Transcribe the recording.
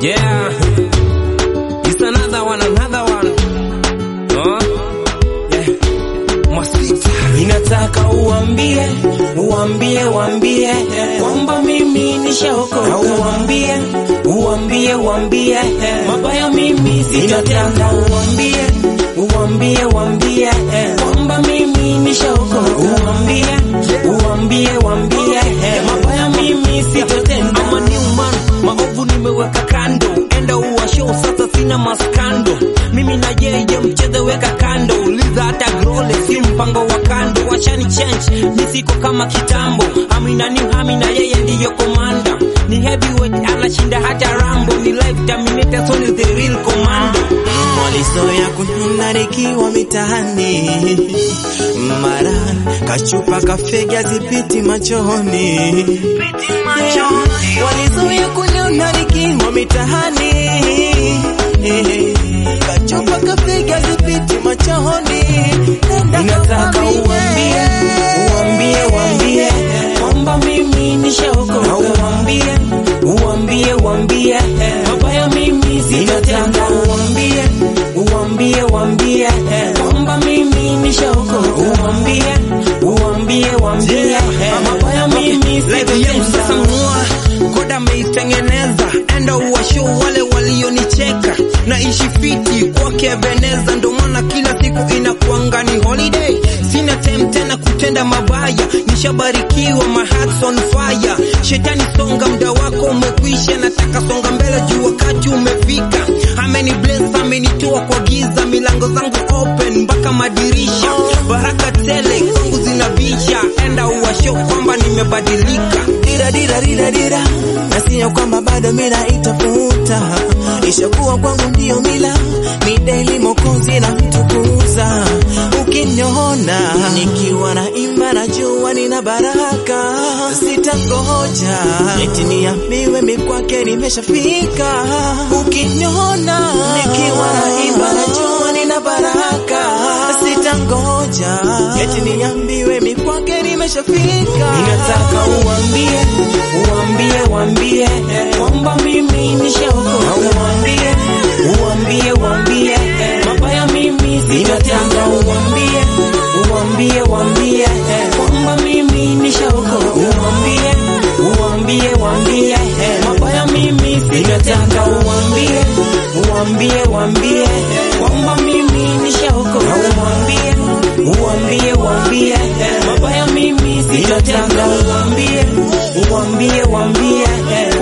Yeah. It's another one, another one. Huh? Yeah. Masita. Ninataka uambie, uambie, uambie kwamba mimi nishaokoka. Uambie, uambie, uambie mabaya mimi sitatenda. Uambie, uambie, uambie kwamba mimi nishaokoka. Uambie, uambie, uambie mabaya mimi sitatenda. I'm a new man, maovu nimeweka kando, enda uwa show sasa, sina maskando. Mimi na yeye mchezo weka kando, uliza hata grole, si mpango wa kando. Wachani change, mi siko kama kitambo. Amina ni hami na yeye ndiyo komanda, ni heavyweight anashinda hata Rambo, ni life terminator, so ni the real commando. Walizoea kununa nikiwa mitaani, mara kachupa kafega zipiti machoni, walizoea kununa nikiwa mitaani, kachupa kafega zipiti machoni. Ninataka uambie, uambie, uambie kwamba mimi nishaokoka. Uambie, uambie, uambie mabaya mimi sitatenda. Uambie, uambie, uambie kwamba mimi nishaokoka. Uambie, uambie, uambie mabaya mimi Live yangu sasa sitatenda. mua koda ameitengeneza, enda uwasho wale walionicheka. Naishi fiti kwake Veneza, ndo maana kila siku inakuanga ni holiday. Sina time tena kutenda mabaya, nishabarikiwa, my heart's on fire. Shetani songa, muda wako umekwisha, nataka songa mbele juu wakati umefika. Ameni bless, amenitoa kwa giza, milango zangu open mpaka madirisha, baraka tele kwangu zinabisha, enda uwasho kwamba nimebadilika. dira dira dira dira nasiya kwamba bado mila itafuta ishakuwa kwangu ndiyo mila midaili mokozi na mtukuza ukiniona nikiwa na imba na jua nina baraka sitangoja eti niambiwe mikwake nimeshafika ukiniona nikiwa na imba na jua nina baraka sitangoja eti niambiwe mikwake nimeshafika ninataka uambie uambie uambie kwamba mimi nishaokoka uambie uambie uambie mabaya mimi sitatenda uambie uambie uambie kwamba mimi nishaokoka uambie uambie uambie mabaya mimi sitatenda uambie uambie uambie kwamba mimi nishaokoka uambie uambie uambie mabaya mimi sitatenda uambie uambie uambie